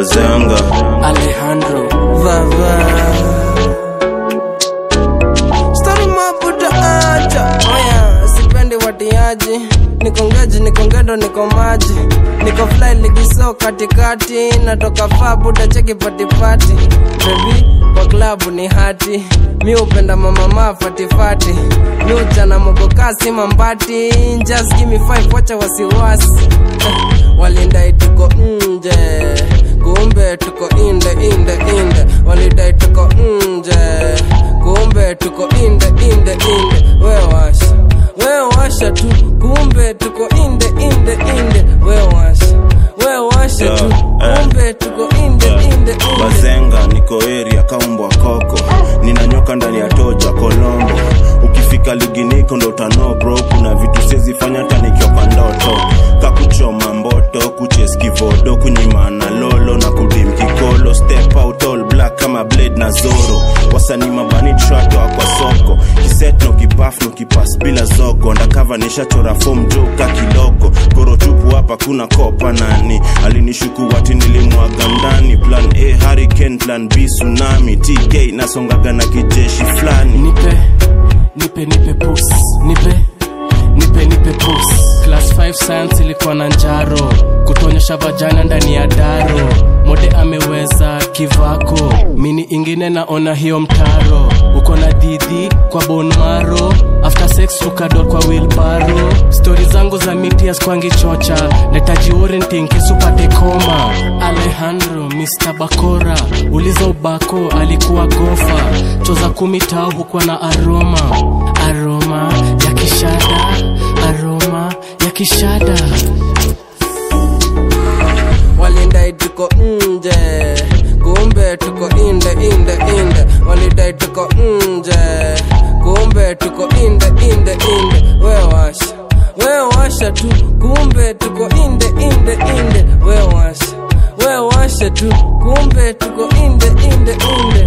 bazenga Alejandro Vava Story mabuda acha Oya, sipendi watiaji Niko ngeji, niko ngedo, niko maji Niko fly ligiso katikati Natoka faa buda cheki patipati Baby, kwa klabu ni hati Mi upenda mama maa fatifati Mi uchana mogokasi mambati Just give me five, wacha wasiwasi Eh, Walindai tuko nje kumbe tuko inde inde inde walidai tuko nje kumbe tuko inde inde inde we washa we washa tu kumbe tuko inde inde inde we washa we washa tu Yeah, eh. kumbe tuko inde inde inde bazenga niko area kaumbwa koko ninanyoka ndani ya toja kolombo ukifika ligi niko ndo utano bro kuna vitu siezifanya hata nikioka ndoto kakuchoma mboto kucheskivodo kunyimana lolo na kudim kikolo step out all black kama blade na zoro wasanii mabani tratoa kwa soko kiset no kipaf no kipas bila zogo ndakava nishachora fom joka kidogo koro tupu hapa kuna kopa nani alinishuku wati nilimwaga ndani plan a hurricane plan b tsunami tk nasongaga na kijeshi fulani nipe nipe nipe pus nipe nipe nipe pus class 5 science ilikuwa na njaro kutonyesha vajana ndani ya daro mode ameweza kivako mini ingine naona hiyo mtaro uko na didhi kwa bonmaro after sex ukador kwa wilbaro stori zangu za mitias kwangi chocha netaji orenting kisupate koma alejandro mr bakora uliza ubako alikuwa gofa choza kumi tao hukuwa na aroma aroma ya kishada aroma ya kishada walidai tuko nje kumbe tuko inde inde inde walidai tuko nje kumbe tuko inde inde inde we washa we washa tu kumbe tuko inde inde inde we washa we washa tu kumbe tuko inde inde inde